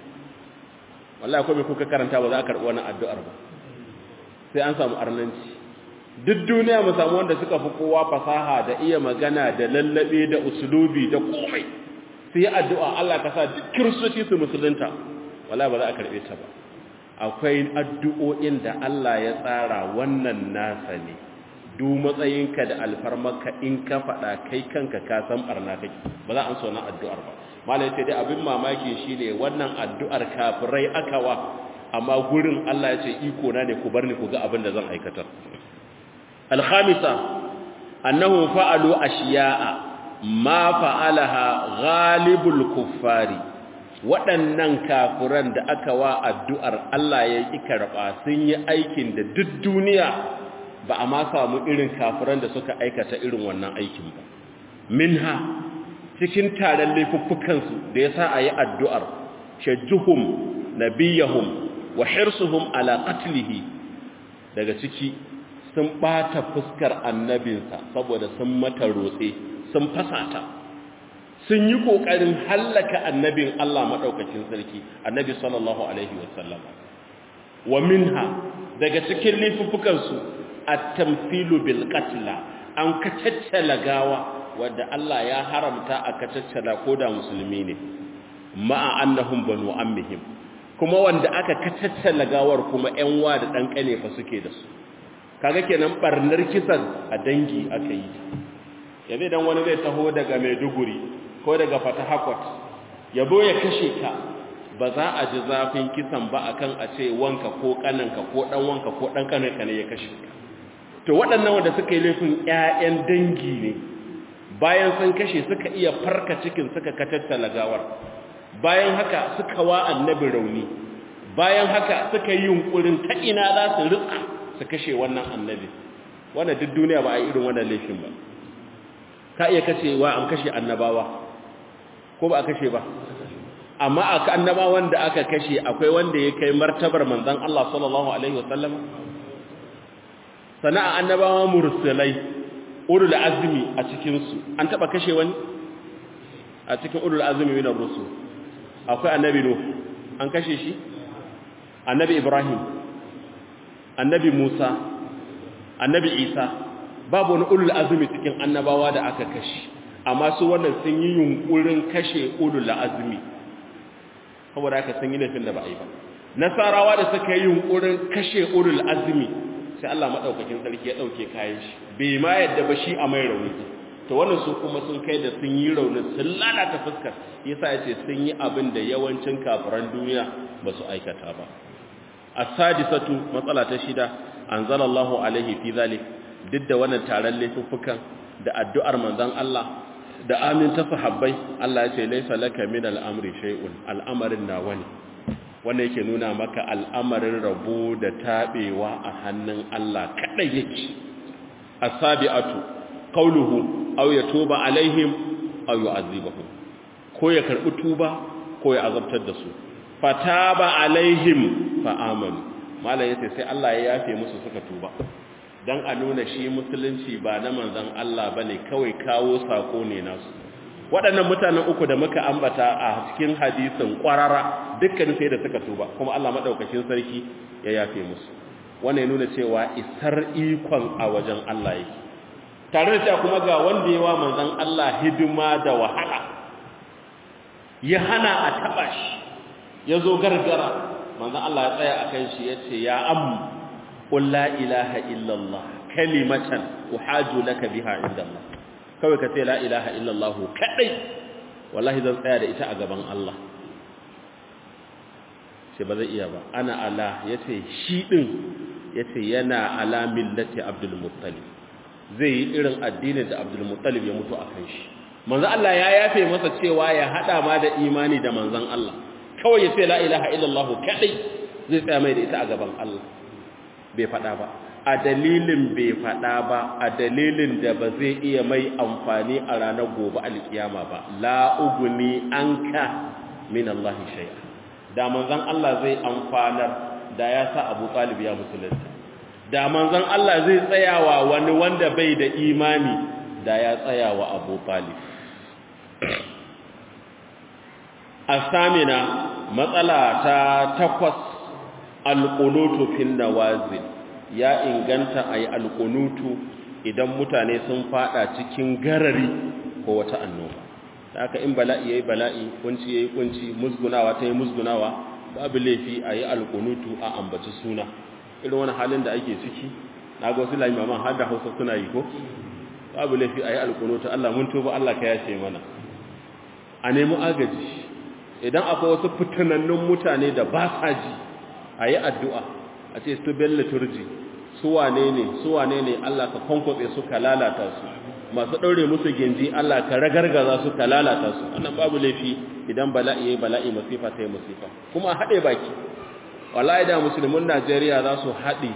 [SPEAKER 1] wallahi akwai mai kuka karanta ba za a karɓi wannan addu'ar ba sai an samu arnanci duk duniya mu samu wanda suka fi kowa fasaha da iya magana da lallabe da usulubi da komai sai addu'a Allah ka sa duk kiristoci su musulunta wallahi ba za a karɓe ta ba akwai addu'o'in da Allah ya tsara wannan nasa ne duk matsayinka da alfarmarka in ka faɗa kai kanka ka san barna kake ba za an so na addu'ar ba malai sai dai abin mamaki shine wannan addu'ar kafirai akawa amma gurin Allah ya ce iko na ne ku bar ni ku ga abin da zan aikatar al-khamisa annahu fa'alu ashiya'a ma fa'alaha ghalibul kuffari waɗannan kafiran da aka wa addu'ar Allah ya yi karɓa sun yi aikin da duk duniya ba a ma samu irin kafiran da suka aikata irin wannan aikin ba minha cikin taron laifuffukansu da ya sa a yi addu'ar shajjuhum nabiyahum wa hirsuhum ala qatlihi daga ciki sun ɓata fuskar annabinsa saboda sun mata rotse sun fasata sun yi ƙoƙarin hallaka annabin Allah maɗaukacin sarki annabi sallallahu alaihi wasallam wa minha daga cikin laifuffukansu at-tamthilu bil qatla an kacaccala gawa wanda Allah ya haramta a kacaccala koda musulmi ne ma'a annahum banu ammihim kuma wanda aka kacaccala gawar kuma ƴan wa da dan kane fa suke da su kaga kenan barnar kisan a dangi aka yi yanzu idan wani zai taho daga Maiduguri ko daga Fatahakot yabo ya kashe ka ba za a ji zafin kisan ba akan a ce wanka ko kananka ko dan wanka ko dan kananka ne ya kashe ka to waɗannan wanda suka yi laifin ƴaƴan dangi ne bayan sun kashe suka iya farka cikin suka katattala gawar bayan haka suka wa annabi rauni bayan haka suka yi yunkurin ta ina za su ritsa su kashe wannan annabi wannan duk duniya ba a yi irin wannan laifin ba ka iya kashewa an kashe annabawa ko ba a kashe ba amma aka annabawan da aka kashe akwai wanda ya kai martabar manzon Allah sallallahu alaihi wasallam sana'a annabawa mursalai ulul azmi a cikin su an taba kashe wani a cikin ulul azmi min ar-rusul akwai annabi nuh an kashe shi annabi ibrahim annabi musa annabi isa babu wani ulul azmi cikin annabawa da aka kashe amma su wannan sun yi yunkurin kashe ulul azmi saboda haka sun yi laifin da ba a yi ba nasarawa da suka yi yunkurin kashe ulul azmi sai Allah madaukakin sarki ya dauke kayan shi bai ma yadda ba shi a mai rauni to wannan su kuma sun kai da sun yi raunin sun lalata fuskar yasa yace sun yi abin da yawancin kafiran duniya ba su aikata ba as-sadisatu matsala ta shida anzalallahu alaihi fi zalik duk da wannan taron laifuffukan da addu'ar manzon Allah da amin ta sahabbai Allah ya ce laisa laka min al'amri shay'un al'amarin nawa ne wanda yake nuna maka al'amarin rabo da tabewa a hannun Allah kadai yake as-sabi'atu qawluhu aw yatuba alaihim aw yu'adhibuhum ko ya karbi tuba ko ya azabtar da su fataba alaihim fa amanu malai yace sai Allah ya yafe musu suka tuba dan a nuna shi musulunci ba na manzon Allah bane kawai kawo sako ne nasu waɗannan mutanen uku da muka ambata a cikin hadisin ƙwarara dukkan sai da suka tuba kuma Allah madaukakin sarki ya yafe musu wannan ya nuna cewa isar ikon a wajen Allah yake tare da cewa kuma ga wanda yawa manzon Allah hidima da wahala ya hana a taba shi ya zo gargara manzon Allah ya tsaya akan shi yace ya ammu قل لا إله إلا الله كلمة أحاج لك بها عند الله kawai ka ce la ilaha illallah kadai wallahi zan tsaya da ita a gaban Allah sai ba zai iya ba ana ala yace shi din yace yana ala millati abdul muttalib zai yi irin addinin da abdul muttalib ya mutu akan shi manzo Allah ya yafe masa cewa ya hada ma da imani da manzon Allah kawai yace la ilaha illallah kadai zai tsaya mai da ita a gaban Allah bai faɗa ba a dalilin bai faɗa ba a dalilin da ba zai iya mai amfani a ranar gobe alkiyama ba la uguni anka min Allah shay'a da manzon Allah zai amfanar da ya sa Abu Talib ya musulunta da manzon Allah zai tsayawa wani wanda bai da imani da ya tsayawa Abu Talib asamina matsala ta takwas alƙunutu fin nawazil ya inganta a yi alƙunutu idan mutane sun fada cikin garari ko wata annoba da aka in bala'i ya yi bala'i kunci ya yi kunci musgunawa ta yi musgunawa babu laifi a yi alƙunutu a ambaci suna irin wani halin da ake ciki na ga wasu laimaman har da hausa suna yi ko babu laifi a yi alƙunutu allah mun tuba allah ka yace mana a nemi agaji idan akwai wasu fitanannun mutane da ba sa ji a yi addu'a a ce su bella turji su wane ne su wane ne Allah ka kwankwatse su ka lalata su masu ɗaure musu ginji Allah ka ragargaza su ka lalata su wannan babu laifi idan bala'i ya yi bala'i masifa ta yi masifa kuma haɗe baki wallahi da musulmin najeriya za su haɗe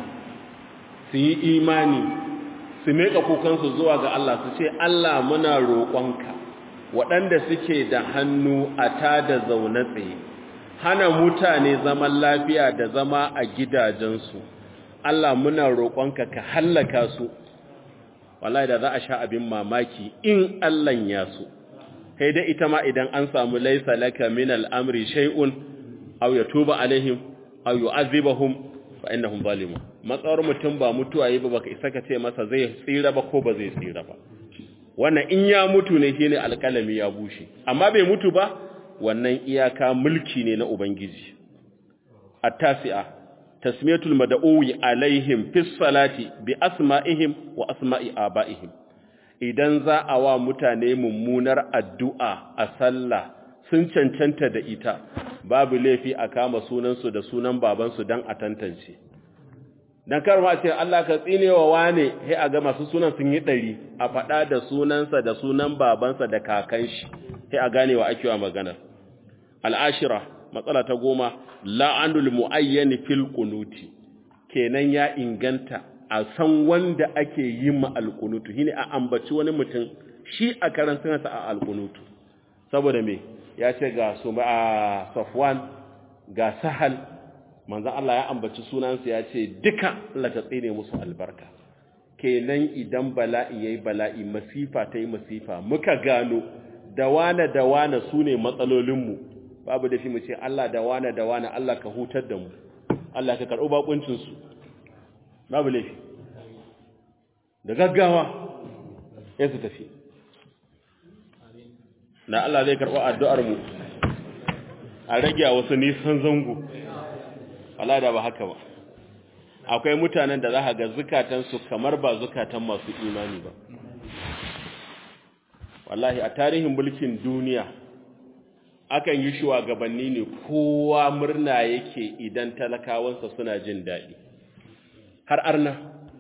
[SPEAKER 1] su yi imani su meƙa kukansu zuwa ga Allah su ce Allah muna roƙonka waɗanda suke da hannu a ta da zaune tsaye hana mutane zaman lafiya da zama a gidajensu Allah muna roƙonka ka hallaka su wallahi da za a sha abin mamaki in Allah ya so kai da ita ma idan an samu laisa laka min al'amri shay'un aw yatuba alaihim aw yu'adhibuhum fa innahum zalimun matsawar mutum ba mutuwa yi ba baka isa ka ce masa zai tsira ba ko ba zai tsira ba wannan in ya mutu ne shine alƙalami ya bushe amma bai mutu ba wannan iyaka mulki ne na ubangiji at-tasi'a tasmiyatul mad'uwi alaihim fis salati bi asma'ihim wa asma'i aba'ihim idan za a wa mutane mummunar addu'a a sallah sun cancanta da ita babu laifi a kama sunansu da sunan babansu dan a tantance dan karma ce Allah ka tsinewa wane sai a ga masu sunan sun yi ɗari a faɗa da sunansa da sunan babansa da kakan shi sai a gane wa ake wa magana al'ashira matsala ta goma la'anul mu'ayyani fil qunuti kenan ya inganta a san wanda ake yi ma alqunutu shine a ambaci wani mutum shi a karan sanarsa a alqunutu saboda me ya ce ga su a Safwan ga Sahal manzon Allah ya ambaci sunansa ya ce duka Allah ta tsine musu albarka kenan idan bala'i yayi bala'i masifa ta yi masifa muka gano da wane da wane su ne matsalolinmu babu da shi mu ce Allah da wane da wane Allah ka hutar da mu Allah ka karɓi bakuncinsu babu laifi da gaggawa ya su tafi na Allah zai karɓi addu'ar mu a rage wasu nisan zango Allah da ba haka ba akwai mutanen da za ka ga zukatansu kamar ba zukatan masu imani ba wallahi a tarihin mulkin duniya akan yi shugabanni ne kowa murna yake idan talakawansa suna jin daɗi har arna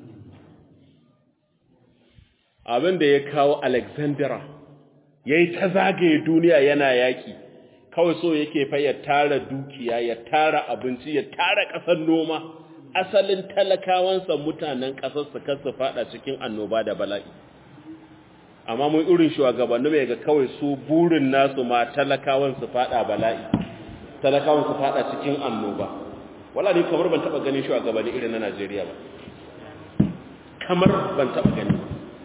[SPEAKER 1] abin da ya kawo alexandra ya yi ta zagaye duniya yana yaƙi kawai so yake fa ya tara dukiya ya tara abinci ya tara ƙasar noma asalin talakawansa mutanen ƙasar su kasu fada cikin annoba da bala'i amma mun irin shugabanni mai ga kawai su burin nasu ma talakawan su fada bala'i talakawan su fada cikin annoba wala ni kamar ban taba ganin shugabanni irin na Najeriya ba kamar ban taba gani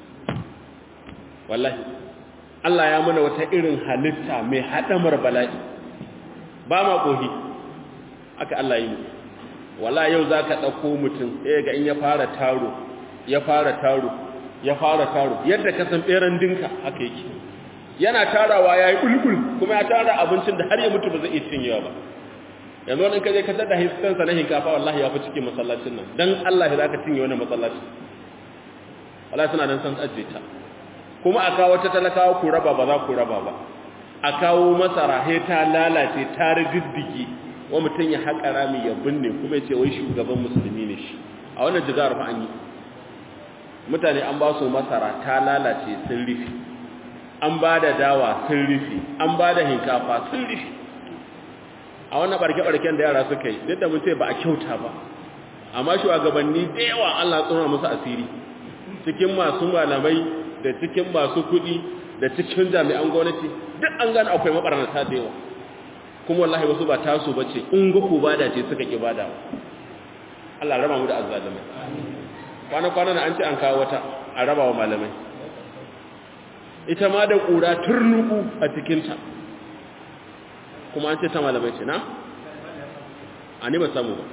[SPEAKER 1] wallahi Allah ya mana wata irin halitta mai hadamar bala'i ba ma kohi aka Allah yi wala yau zaka dauko mutum sai ga in ya fara taro ya fara taro ya fara taro yadda ka san beran dinka haka yake yana tarawa yayi bulbul kuma ya tara abincin da har ya mutu ba zai iya cinyewa ba yanzu wani kaje ka tada hiskan sa na hinkafa wallahi ya fi cikin masallacin nan dan Allah za ka cinye wannan masallaci wallahi suna nan san ajje ta kuma a kawo ta talakawa ku raba ba za ku raba ba a kawo masara he ta lalace ta riddige wa mutun ya haƙa rami ya binne kuma ya ce wai shugaban musulmi ne shi a wannan jigar fa an yi mutane an ba su masara ta lalace sun rufe an ba da dawa sun rufe an ba da hinkafa sun rufe a wannan barke-barken da yara suka yi duk da mun ce ba a kyauta ba amma shugabanni da yawa Allah tsoma musu asiri cikin masu malamai da cikin masu kuɗi da cikin jami'an gwamnati duk an gane akwai mabarnata da yawa kuma wallahi wasu ba tasu bace in ga ku bada ce suka ki bada Allah raba mu da azzalimai kwana-kwana na an ce an kawo wata a raba wa malamai ita ma da ƙura turnuku a cikinta kuma an ce ta malamai ce na? a ni ba samu ba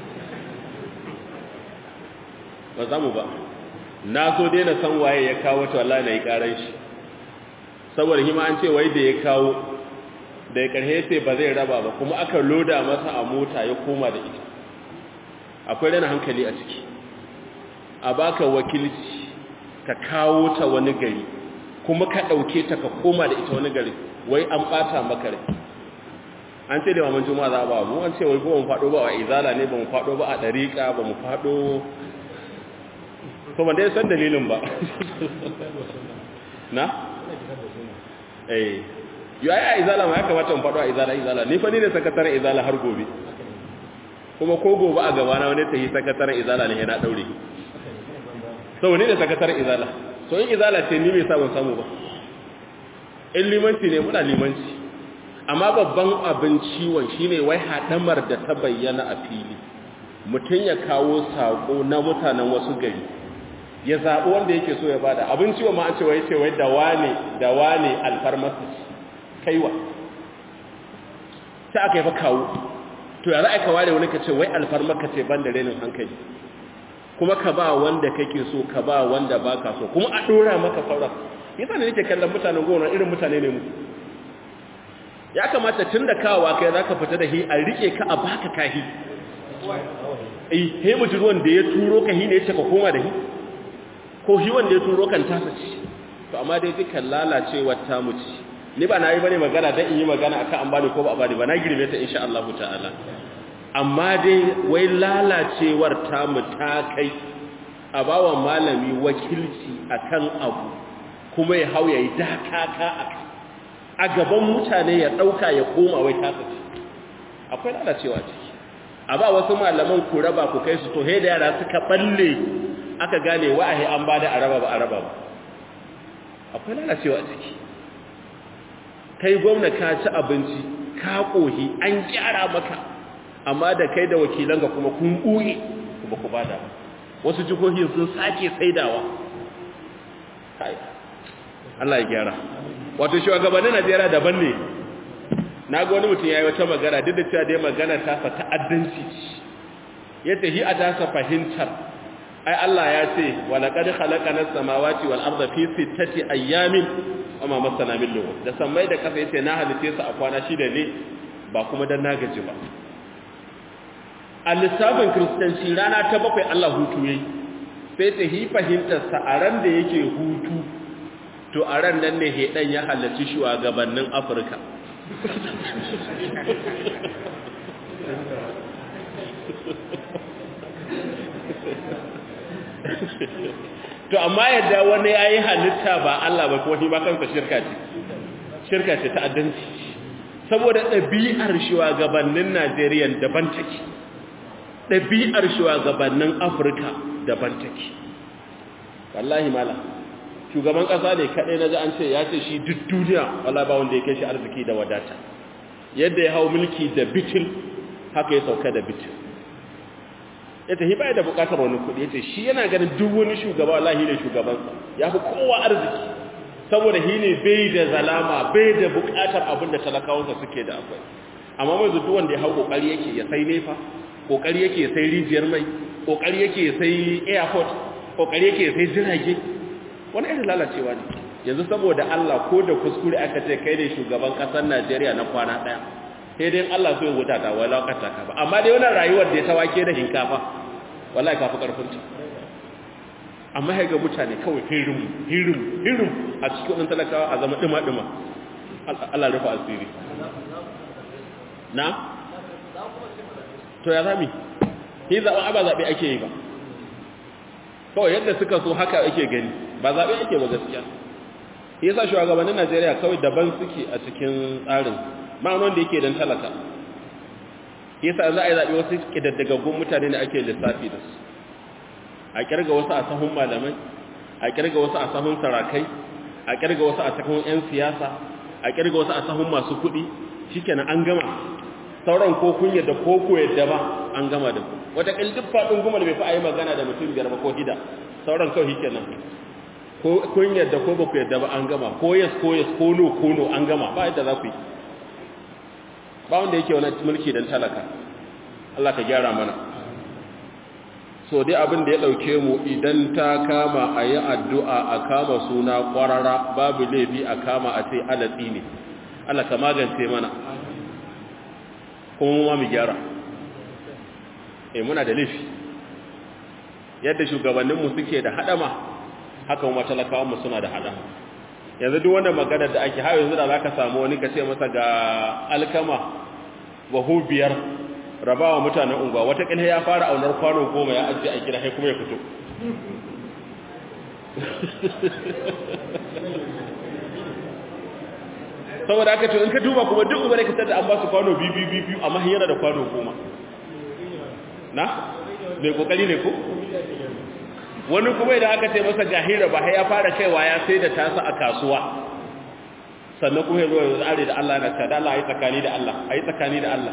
[SPEAKER 1] ba samu ba na so dai na san waye ya kawo ta wallahi na yi ƙaran shi saboda hima an ce wai da ya kawo da ya ƙarhe sai ba zai raba ba kuma aka loda masa a mota ya koma da ita akwai rana hankali a ciki a baka wakilci ka kawo ta wani gari kuma ka ɗauke ta ka koma da ita wani gari wai an ɓata maka rai an ce da maman juma'a za a ba mu an ce wai ba mu faɗo ba a izala ne ba mu faɗo ba a ɗariƙa ba mu faɗo to ban dai san dalilin ba na? eh yi a izala ma ya kamata mu faɗo a izala izala ni fa ni ne sakataren izala har gobe kuma ko gobe a gabana wani ta yi sakataren izala ne yana ɗaure sau ne da sakatar izala so in izala ce ni mai sabon samu ba in limanci ne muna limanci amma babban abin ciwon shine wai haɗamar da ta bayyana a fili mutum ya kawo saƙo na mutanen wasu gari ya zaɓi wanda yake so ya bada abin ciwon ma an ce wai ce wai da wane da wane alfarmasa kaiwa sai aka yi fa kawo to ya za a ka ware wani ka ce wai alfarmaka ce ban da renin hankali kuma ka ba wanda kake so ka ba wanda baka so kuma a dora maka sauran yasa ne nake kallon mutanen gona irin mutane ne mu ya kamata tun da kawowa kai zaka fita da hi a rike ka a baka kahi eh he mutum wanda ya turo ka hi ne ya ce ka koma da hi ko hi wanda ya turo kan tasa ci to amma dai dukan lalacewar ta mu ci ni ba na yi bane magana dan in yi magana akan an bani ko ba a bani ba na girme ta insha Allah ta'ala amma dai wai lalacewar tamu ta kai a bawa malami wakilci akan abu kuma ya hau ya yi dakaka a kai a gaban mutane ya ɗauka ya koma wai tasa ce akwai lalacewa ciki a ba wasu malaman ku raba ku kai su to da yara suka balle aka gane wa'ahi an bada a raba ba a raba ba akwai lalacewa ciki kai gwamna ka ci abinci ka kohi an gyara maka amma da kai da wakilan ga kuma kun ɓuye kuma ku bada wasu jihohin sun sake saidawa Allah ya gyara wato shugabannin Najeriya daban ne na ga wani mutum ya yi wata magana duk da cewa dai magana ta fa ta'addanci ya tafi a tasa fahimtar ai Allah ya ce wa laqad khalaqana as-samawati wal arda fi sittati ayyamin wa ma masana min lughub da sammai da kasa yace na halice su a kwana shida ne ba kuma dan na gaji ba a lissafin kristanci rana ta bakwai Allah hutu yayi sai ta hi fahimtar sa a ran da yake hutu to a ran nan ne hedan ya halarci shugabannin Afirka to amma yadda wani yayi halitta ba Allah ba ko ba kansa shirka ce shirka ce ta addanci saboda ɗabi'ar shugabannin Najeriya daban take ɗabi'ar shugabannin Afirka daban take wallahi mala shugaban ƙasa ne kaɗai na ji an ce ya ce shi duk duniya wala ba wanda ya kai shi arziki da wadata yadda ya hau mulki da bitil haka ya sauka da bitil ya tafi baya da bukatar wani kudi ya ce shi yana ganin duk wani shugaba wallahi ne shugabansa ya fi kowa arziki saboda shi ne bai da zalama bai da bukatar abin da talakawansa suke da akwai amma mai duk wanda ya hau kokari yake ya sai nefa kokari yake ya sai rijiyar mai kokari yake ya sai airport kokari yake ya sai jirage wani irin lalacewa ne yanzu saboda Allah ko da kuskure aka ce kai ne shugaban kasar Najeriya na kwana daya sai dai Allah so ya wuta ta wala kata ka ba amma dai wannan rayuwar da ya tawake da hinkafa wallahi kafi karfin ta amma ga mutane kawai hirim hirim hirim a cikin wannan talakawa a zama dima dima Allah rufa asiri na to ya zami hi zaɓen aba zaɓe ake yi ba kawai yadda suka so haka ake gani ba zaɓe ake ba gaskiya yasa shugabannin Najeriya kawai daban suke a cikin tsarin ma'anon da yake dan talaka yasa za a yi zaɓe wasu ƙidaddagaggun mutane da ake lissafi da su a ƙirga wasu a sahun malamai a ƙirga wasu a sahun sarakai a ƙirga wasu a sahun 'yan siyasa a ƙirga wasu a sahun masu kuɗi shikenan an gama sauran ko kun yadda ko ku yadda ba an gama da ku wata duk faɗin gumal bai fi a yi magana da mutum biyar ba ko hida sauran kawai shikenan ko kun yadda ko ba ku yadda ba an gama ko yes ko yes ko no ko no an gama ba yadda za ku yi ba wanda yake wani mulki don talaka Allah ka gyara mana so dai abin da ya ɗauke mu idan ta kama a yi addu'a a kama suna ƙwarara babu laifi a kama a ce alatsi ne Allah ka magance mana kuma mu ma mu gyara eh muna da laifi yadda shugabanninmu suke da haɗama haka kuma talakawanmu suna da haɗama yanzu duk wanda magana da ake hawa yanzu da za ka samu wani ka ce masa ga alkama bahu biyar rabawa mutanen unguwa watakila ya fara aunar kwano goma ya ajiye a gida sai kuma ya fito saboda aka ce in ka duba kuma duk ubare ka tada an ba su kwano biyu biyu biyu amma yana da kwano goma na mai kokari ne ko wani kuma idan aka ce masa gahira ba ya fara kaiwa ya sai da tasa a kasuwa sannan kuma yanzu yanzu are da Allah na ta da Allah ayi tsakani da Allah ayi tsakani da Allah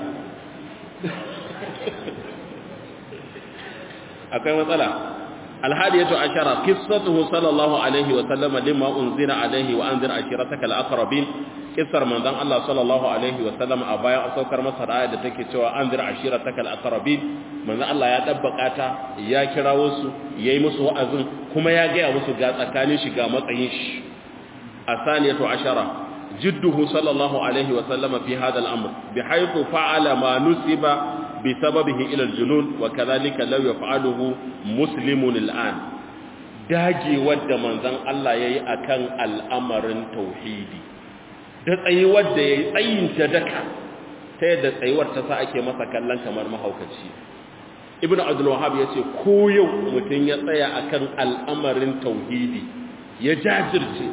[SPEAKER 1] akwai matsala alhadiyatu ashara qissatuhu sallallahu alaihi wa sallam limma unzira alaihi wa anzir ashirataka alaqrabin kissar manzon Allah sallallahu alaihi wa sallam a bayan saukar masa aya da take cewa anzir ashirataka alaqrabin manzon Allah ya dabbaka ta ya kirawo su yayi musu wa'azin kuma ya ga musu ga tsakanin shi ga matsayin shi asaniyatu ashara جده صلى الله عليه وسلم في هذا الأمر بحيث فعل ما نسب بسببه إلى الجنون وكذلك لو يفعله مسلم الآن daji wadda manzon Allah yayi akan al'amarin tauhidi da tsayuwar da yayi tsayin ta daka ta yadda tsayuwar ta sa ake masa kallon kamar mahaukaci ibnu abdul wahhab yace ko yau mutun ya tsaya akan al'amarin tauhidi ya jajirce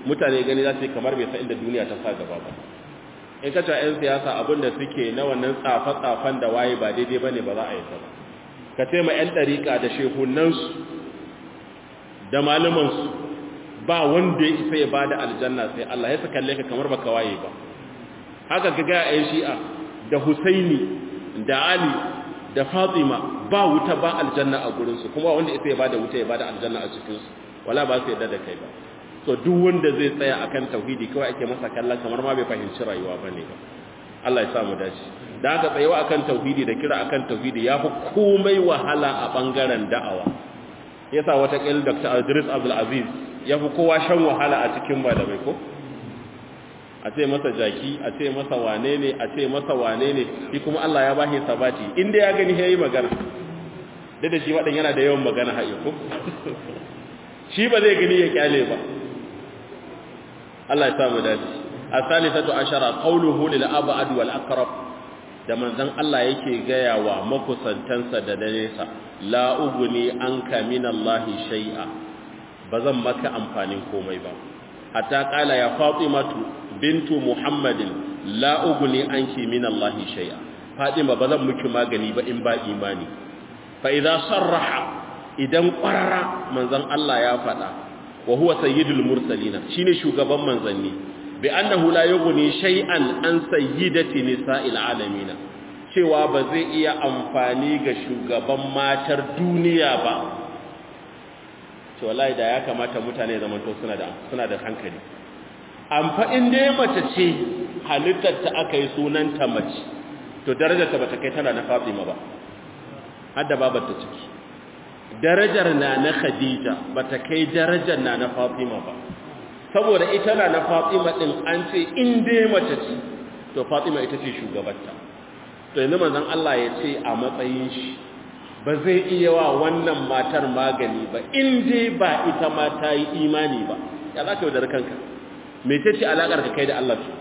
[SPEAKER 1] mutane gani za su yi kamar bai san inda duniya ta sa gaba ba in ka cewa 'yan siyasa abin da suke na wannan tsafe-tsafen da waye ba daidai ba ne ba za a yi ba ka ce ma 'yan ɗariƙa da shehunansu da malumansu ba wanda ya isa ya ba da aljanna sai Allah ya kalle ka kamar baka waye ba haka ka ga 'yan shi'a da husaini da ali da fatima ba wuta ba aljanna a gurinsu kuma wanda isa ya ba da wuta ya ba da aljanna a cikinsu wala ba su yadda da kai ba to duk wanda zai tsaya akan tauhidi kawai ake masa kallon kamar ma bai fahimci rayuwa bane ba Allah ya samu dace dan haka tsayawa akan tauhidi da kira akan tauhidi yafi komai wahala a bangaren da'awa yasa wata kil Dr. Idris Abdul Aziz yafi kowa shan wahala a cikin malamai ko a ce masa jaki a ce masa wane ne a ce masa wane ne shi kuma Allah ya bashi sabati inda ya gani yayi magana da da shi wadan yana da yawan magana haƙi ko shi ba zai gani ya kyale ba Allah ya samu dace as-salisatu ashara qawluhu lil ab'ad wal aqrab da manzon Allah yake gaya wa makusantansa da nesa la ugni anka min Allah shay'a bazan maka amfanin komai ba hatta qala ya fatimatu bintu muhammadin la ugni anki min Allah shay'a fatima bazan miki magani ba in ba imani fa idza sarraha idan qarara manzon Allah ya faɗa wa huwa sayyidul mursalina shine shugaban manzanni bi annahu la yughni shay'an an sayyidati nisa'il alamin cewa ba zai iya amfani ga shugaban matar duniya ba to wallahi da ya kamata mutane zaman to suna da suna da hankali amfa in dai mace ce halittar ta aka yi sunanta mace to darajar ta bata kai tana na Fatima ba hadda babar ta ciki darajar na na Khadija bata kai darajar na na Fatima ba saboda ita na na Fatima din an ce in dai mace ce to Fatima ita ce shugabarta to yanzu manzon Allah ya ce a matsayin shi ba zai iya wa wannan matar magani ba in dai ba ita ma ta yi imani ba ya za ka yi da kanka mecece alakar ka kai da Allah ce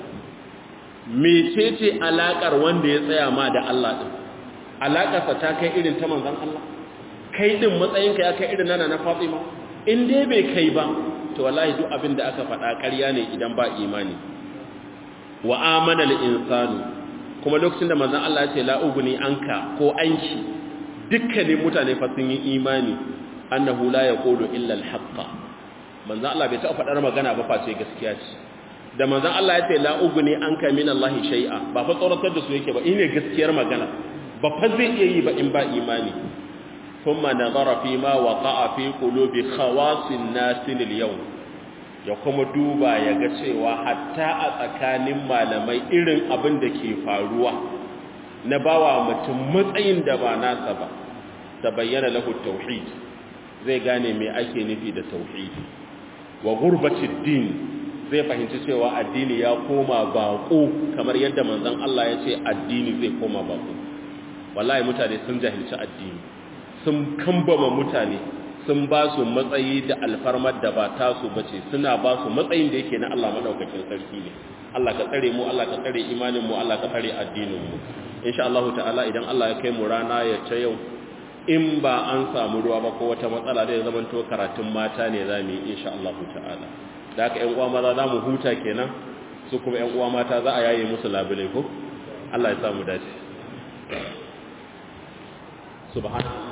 [SPEAKER 1] mecece alakar wanda ya tsaya ma da Allah din alakarsa ta kai irin ta manzon Allah kai din matsayinka ya kai irin nana na Fatima in dai bai kai ba to wallahi duk abin da aka faɗa ƙarya ne idan ba imani wa amana al-insanu kuma lokacin da manzon Allah ya ce la ugni anka ko anki dukkanin mutane fa sun yi imani annahu la yaqulu illa al-haqqa manzon Allah bai taɓa faɗar magana ba face gaskiya ce da manzon Allah ya ce la ugni anka min Allah shay'a ba fa tsoratar da su yake ba ine gaskiyar magana ba fa zai iya yi ba in ba imani ثم نظر فيما وقع في قلوب خواص الناس اليوم ya kuma duba ya ga cewa hatta a tsakanin malamai irin abin da ke faruwa na bawa mutum matsayin da ba nasa ba ta bayyana lahu tauhid zai gane me ake nufi da tauhidi wa gurbatid din zai fahimci cewa addini ya koma bako kamar yadda manzon Allah ya ce addini zai koma bako wallahi mutane sun jahilci addini sun kambama mutane sun ba su matsayi da alfarmar da ba tasu bace suna ba su matsayin da yake na Allah madaukakin sarki ne Allah ka tsare mu Allah ka tsare imanin mu Allah ka tsare addinin mu insha Allah ta'ala idan Allah ya kai mu rana ya ta yau in ba an samu ruwa ba ko wata matsala da ya zama to karatun mata ne zamu yi insha Allah ta'ala da haka ƴan uwa maza zamu huta kenan su kuma ƴan uwa mata za a yaye musu labule ko Allah ya samu dace subhanallahi